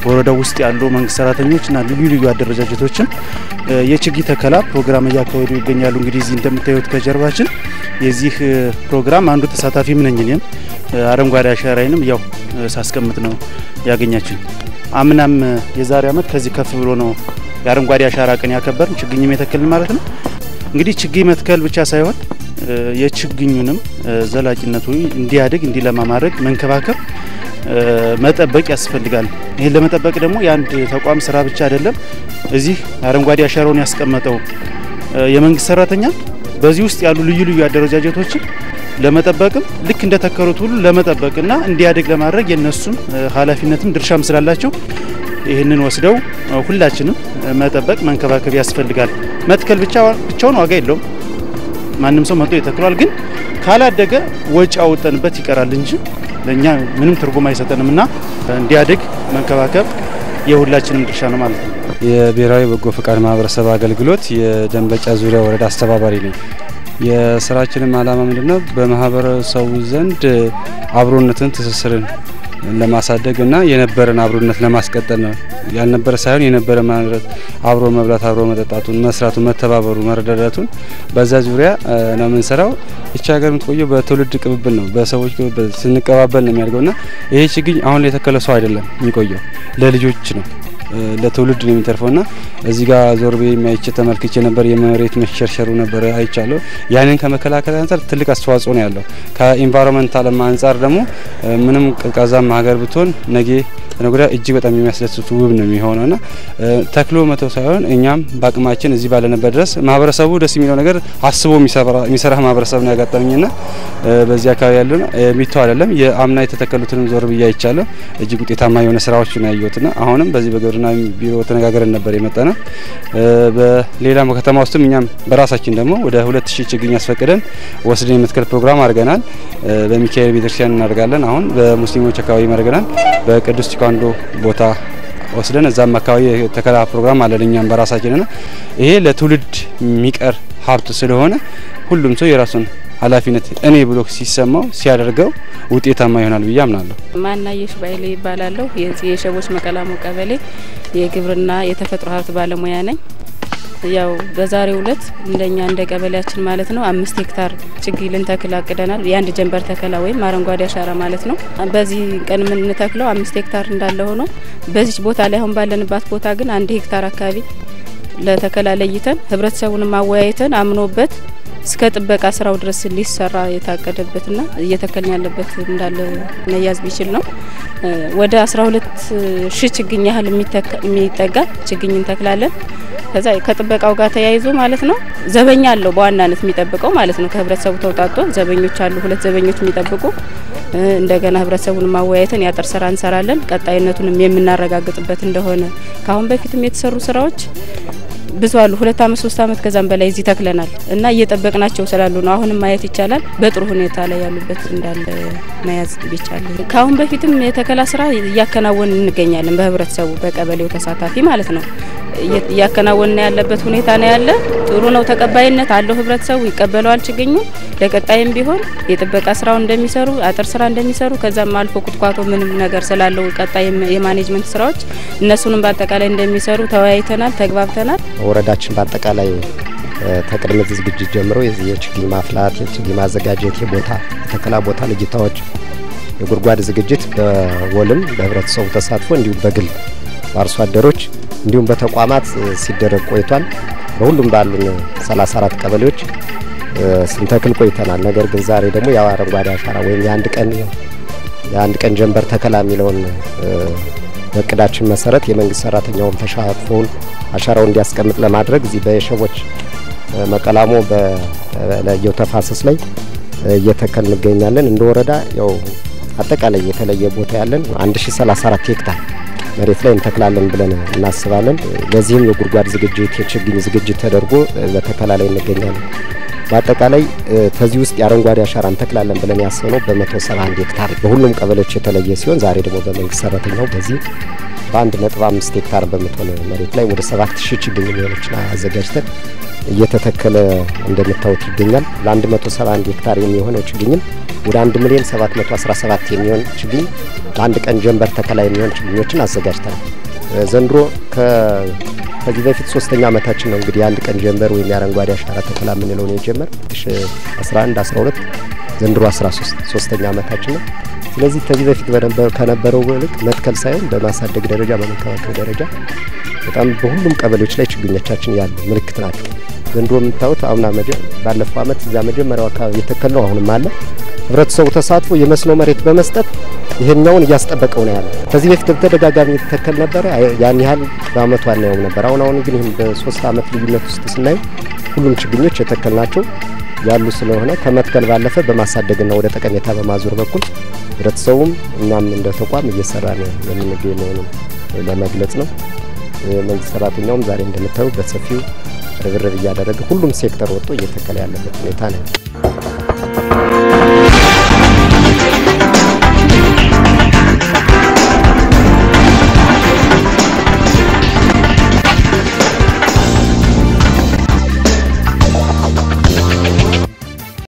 በወረዳው ውስጥ ያሉ መንግስት ሰራተኞችና ልዩ ልዩ አደረጃጀቶችም የችግኝ ተከላ ፕሮግራም እያካሄዱ ይገኛሉ። እንግዲህ እዚህ እንደምታዩት ከጀርባችን የዚህ ፕሮግራም አንዱ ተሳታፊም ነኝ እኔም አረንጓዴ አሻራዬንም ያው ሳስቀምጥ ነው ያገኛችን። አምናም የዛሬ ዓመት ከዚህ ከፍ ብሎ ነው የአረንጓዴ አሻራ ቀን ያከበርን ችግኝም የተከልን ማለት ነው። እንግዲህ ችግኝ መትከል ብቻ ሳይሆን የችግኙንም ዘላቂነቱ እንዲያድግ እንዲለማ ማድረግ መንከባከብ መጠበቅ ያስፈልጋል። ይህን ለመጠበቅ ደግሞ የአንድ ተቋም ስራ ብቻ አይደለም። እዚህ አረንጓዴ አሻራውን ያስቀመጠው የመንግስት ሰራተኛ በዚህ ውስጥ ያሉ ልዩ ልዩ አደረጃጀቶችን ለመጠበቅም ልክ እንደተከሉት ሁሉ ለመጠበቅና እንዲያድግ ለማድረግ የነሱም ኃላፊነትም ድርሻም ስላላቸው ይህንን ወስደው ሁላችንም መጠበቅ መንከባከብ ያስፈልጋል። መትከል ብቻውን ዋጋ የለውም። ማንም ሰው መጥቶ ይተክሏል። ግን ካላደገ ወጪ አውጠንበት ይቀራል እንጂ ለእኛ ምንም ትርጉም አይሰጠንም እና እንዲያድግ መንከባከብ የሁላችንም ድርሻ ነው ማለት ነው። የብሔራዊ በጎ ፈቃድ ማህበረሰብ አገልግሎት የደንበጫ ዙሪያ ወረዳ አስተባባሪ ነኝ። የስራችንም ዓላማ ምንድነው? በማህበረሰቡ ዘንድ አብሮነትን፣ ትስስርን ለማሳደግ እና የነበረን አብሮነት ለማስቀጠል ነው። ያልነበረ ሳይሆን የነበረ ማለት አብሮ መብላት፣ አብሮ መጠጣቱን፣ መስራቱን፣ መተባበሩ፣ መረዳዳቱን በዛ ዙሪያ ነው የምንሰራው። ይቺ ሀገር የምትቆየው በትውልድ ቅብብል ነው፣ በሰዎች ቅብብል ስንቀባበል ነው የሚያድገው እና ይሄ ችግኝ አሁን የተከለ ሰው አይደለም የሚቆየው ለልጆች ነው ለትውልድ ነው የሚተርፈው ና እዚህ ጋር ዞር ቤ የሚያይቼ ተመልክቼ ነበር። የመሬት መሸርሸሩ ነበር አይቻለሁ። ያንን ከመከላከል አንጻር ትልቅ አስተዋጽኦ ነው ያለው። ከኢንቫይሮንመንታልም አንጻር ደግሞ ምንም ቀዝቃዛማ ሀገር ብትሆን ነጌ ነጉዳ እጅግ በጣም የሚያስደስቱ ውብ ነው የሚሆነው ና ተክሎ መተው ሳይሆን እኛም በአቅማችን እዚህ ባለንበት ድረስ ማህበረሰቡ ደስ የሚለው ነገር አስቦ የሚሰራ ማህበረሰብ ነው ያጋጠመኝ ና በዚህ አካባቢ ያለ የሚተው አይደለም። የአምና የተተከሉትንም ዞር ብዬ አይቻለሁ። እጅግ ውጤታማ የሆነ ስራዎች ነው ያየሁት ና አሁንም በዚህ በግብርና ቢሮ ተነጋገረን ነበር የመጣነ በሌላ ከተማ ውስጥም እኛም በራሳችን ደግሞ ወደ ሁለት ሺህ ችግኝ አስፈቅደን ወስደን የመትከል ፕሮግራም አድርገናል። በሚካኤል ቤተክርስቲያን እናደርጋለን። አሁን በሙስሊሞች አካባቢ አድርገናል። በቅዱስ ቴኳንዶ ቦታ ወስደን እዛም አካባቢ የተከላ ፕሮግራም አለን እኛም በራሳችን ና ይሄ ለትውልድ የሚቀር ሀብት ስለሆነ ሁሉም ሰው የራሱን ኃላፊነት እኔ ብሎ ሲሰማው ሲያደርገው ውጤታማ ይሆናል ብዬ አምናለሁ። ማናየሽ ባይሌ ይባላለሁ። የዚህ የሸቦች መቀላሞ ቀበሌ የግብርና የተፈጥሮ ሀብት ባለሙያ ነኝ። ያው በዛሬው ዕለት እንደኛ እንደ ቀበሌያችን ማለት ነው አምስት ሄክታር ችግኝ ልንተክል አቅደናል። የአንድ ጀንበር ተከላ ወይም አረንጓዴ አሻራ ማለት ነው። በዚህ ቀን የምንተክለው አምስት ሄክታር እንዳለ ሆኖ በዚች ቦታ ላይ አሁን ባለንባት ቦታ ግን አንድ ሄክታር አካባቢ ለተከላ ለይተን ህብረተሰቡንም አወያይተን አምኖበት እስከ ጥበቃ ስራው ድረስ ሊሰራ የታቀደበትና እየተከልን ያለበት እንዳለ መያዝ ቢችል ነው። ወደ 12 ሺህ ችግኝ ያህል የሚጠጋ ችግኝ እንተክላለን። ከዛ ከጥበቃው ጋር ተያይዞ ማለት ነው ዘበኛ አለው በዋናነት የሚጠብቀው ማለት ነው። ከህብረተሰቡ ተውጣጦ ዘበኞች አሉ፣ ሁለት ዘበኞች የሚጠብቁ እንደገና ህብረተሰቡን ማወያየትን ያጥር ስራ እንሰራለን። ቀጣይነቱንም የምናረጋግጥበት እንደሆነ ከአሁን በፊትም የተሰሩ ስራዎች ብዙ አሉ። ሁለት አመት ሶስት አመት ከዛም በላይ እዚህ ተክለናል እና እየጠበቅናቸው ስላሉ ነው። አሁንም ማየት ይቻላል። በጥሩ ሁኔታ ላይ ያሉበት እንዳለ መያዝ ቢቻል ከአሁን በፊትም የተከላ ስራ እያከናወን እንገኛለን። በህብረተሰቡ በቀበሌው ተሳታፊ ማለት ነው እያከናወን ያለበት ሁኔታ ነው ያለ። ጥሩ ነው፣ ተቀባይነት አለው። ህብረተሰቡ ይቀበለዋል ችግኙ። ለቀጣይም ቢሆን የጥበቃ ስራውን እንደሚሰሩ አጥር ስራ እንደሚሰሩ ከዛም አልፎ ኩትኳቶ ምንም ነገር ስላለው ቀጣይ የማኔጅመንት ስራዎች እነሱንም በአጠቃላይ እንደሚሰሩ ተወያይተናል፣ ተግባብተናል። ወረዳችን በአጠቃላይ ከቅድመ ዝግጅት ጀምሮ የችግኝ ማፍላት፣ የችግኝ ማዘጋጀት፣ የቦታ የተከላ ቦታ ልጅታዎች፣ የጉድጓድ ዝግጅት በወልም በህብረተሰቡ ተሳትፎ እንዲሁም በግል በአርሶ አደሮች እንዲሁም በተቋማት ሲደረግ ቆይቷል። በሁሉም ባሉን 34 ቀበሌዎች ስንተክል ቆይተናል። ነገር ግን ዛሬ ደግሞ ያው አረንጓዴ አሻራ ወይም የአንድ ቀን የአንድ ቀን ጀንበር ተከላ የሚለውን በእቅዳችን መሰረት የመንግስት ሰራተኛውም ተሳትፎውን አሻራውን እንዲያስቀምጥ ለማድረግ እዚህ በየሸቦች መቀላሞ በለየው ተፋሰስ ላይ እየተከል እንገኛለን። እንደ ወረዳ ያው አጠቃላይ የተለየ ቦታ ያለን 1034 ሄክታር መሬት ላይ እንተክላለን ብለን እናስባለን። ለዚህም የጉድጓድ ዝግጅት፣ የችግኝ ዝግጅት ተደርጎ በተከላ ላይ እንገኛለን። በአጠቃላይ ከዚህ ውስጥ የአረንጓዴ አሻራ እንተክላለን ብለን ያሰብነው በመቶ ሰባ አንድ ሄክታር በሁሉም ቀበሌዎች የተለየ ሲሆን ዛሬ ደግሞ በመንግስት ሰራተኛው በዚህ በአንድ ነጥብ አምስት ሄክታር በምትሆን መሬት ላይ ወደ ሰባት ሺህ ችግኝ የሚሆኖችን አዘጋጅተን እየተተከለ እንደምታዩት ይገኛል። ለ171 ሄክታር የሚሆነው ችግኝም ወደ 1 ሚሊዮን 717 የሚሆን ችግኝ በአንድ ቀን ጀንበር ተከላ የሚሆን ችግኞችን አዘጋጅተናል። ዘንድሮ ከዚህ በፊት ሶስተኛ ዓመታችን ነው እንግዲህ የአንድ ቀን ጀንበር ወይም የአረንጓዴ አሻራ ተከላ የምንለውን የጀመር 11 12 ዘንድሮ 13 ሶስተኛ ዓመታችን ነው። ስለዚህ ከዚህ በፊት ከነበረው ልክ መትከል ሳይሆን በማሳደግ ደረጃ በመንከባከብ ደረጃ በጣም በሁሉም ቀበሌዎች ላይ ችግኞቻችን ያሉ ምልክት ናቸው። ዘንድሮ የምታዩት አምና ባለፈው ዓመት እዛ መጀመሪያው አካባቢ የተከል ነው። አሁንም አለ። ህብረተሰቡ ተሳትፎ የመስኖ መሬት በመስጠት ይሄኛውን እያስጠበቀው ነው ያለ። ከዚህ በፊት በተደጋጋሚ የተተከል ነበረ፣ ያን ያህል በአመቱ አናየውም ነበር። አሁን አሁን ግን ይህም በሶስት አመት ልዩነት ውስጥ ስናዩ ሁሉም ችግኞች የተከል ናቸው ያሉ ስለሆነ ከመትከል ባለፈ በማሳደግና ወደ ጠቀሜታ በማዞር በኩል ህብረተሰቡም እኛም እንደ ተቋም እየሰራ ነው የምንገኝ መሆኑን ለመግለጽ ነው። የመንግስት ሰራተኛውም ዛሬ እንደምታዩ በሰፊው ርብርብ እያደረገ ሁሉም ሴክተር ወጥቶ እየተከለ ያለበት ሁኔታ ነው።